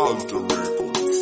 Alter Records.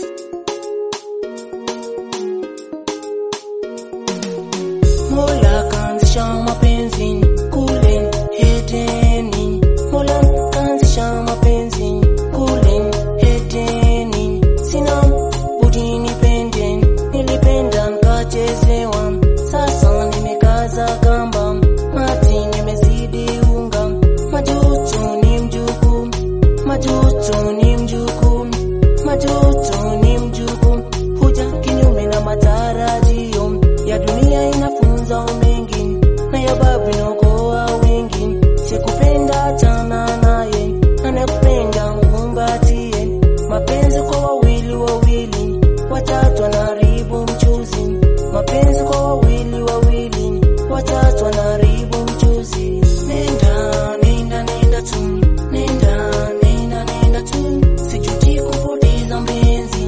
Mola kaanzisha mapenzi kule Edeni. Mola kaanzisha mapenzi kule Edeni. Sina budi nipende, nilipenda nikachezewa. Sasa nimekaza kamba, mati nimezidi unga. Majuto ni mjukuu, majuto ni mjukuu, majuto ni mjukuu. Huja kinyume na matarajio ya dunia inafunza mengi na ya babu inaokoa wengi. Sikupenda tana naye, anakupenda mkumbatie. Mapenzi kwa wawili wawili, watatu wanaharibu mchuzi. Mapenzi kwa wawili wawili, watatu wanaharibu mchuzi. Nenda, nenda, nenda tu, nenda, nenda, nenda tu, sijuti kupoteza mpenzi.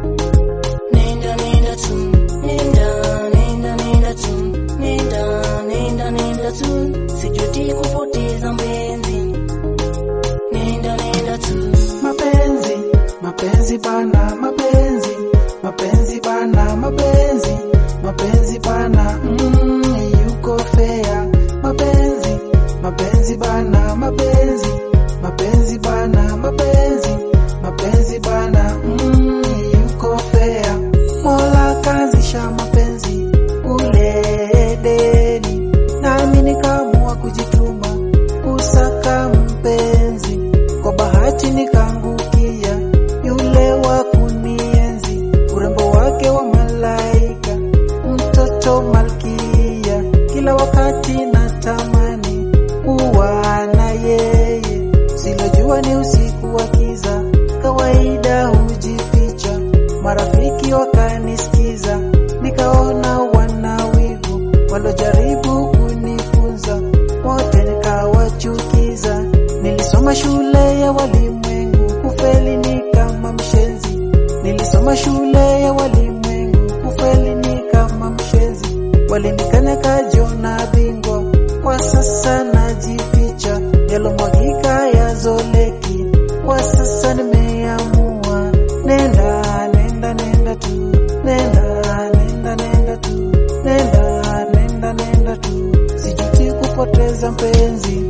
Nenda nenda tu, nenda nenda nenda tu, nenda nenda nenda tu, sijuti kupoteza mpenzi. Nenda nenda tu. mapenzi mapenzi bana mapenzi mapenzi bana mapenzi mapenzi bana mm, yuko fea mapenzi mapenzi bana mapenzi mapenzi bana mapenzi mapenzi bana mm, yuko fea mola kaanzisha mapenzi ule Edeni nami nikaamua kujituma kusaka mpenzi kwa bahati nikaangukia yule wa kunienzi, urembo wake wa malaika, mtoto malkia. Kila wakati natamani kuwa na yeye, silojua ni usiku wa kiza, kawaida hujificha. Marafiki wakanisikiza, nikaona wana wivu, walojaribu kunifunza wote nikawachukiza. Nilisoma shule ya walimwengu, kufeli ni kama mshenzi. Nilisoma shule ya walimwengu, kufeli ni kama mshenzi. Walinikanya kajona bingwa, kwa sasa najificha. Yalomwagika yazoleki, kwa sasa nimeamua. Nenda, nenda, nenda tu, nenda, nenda, nenda tu, nenda, nenda, nenda tu, sijuti kupoteza mpenzi.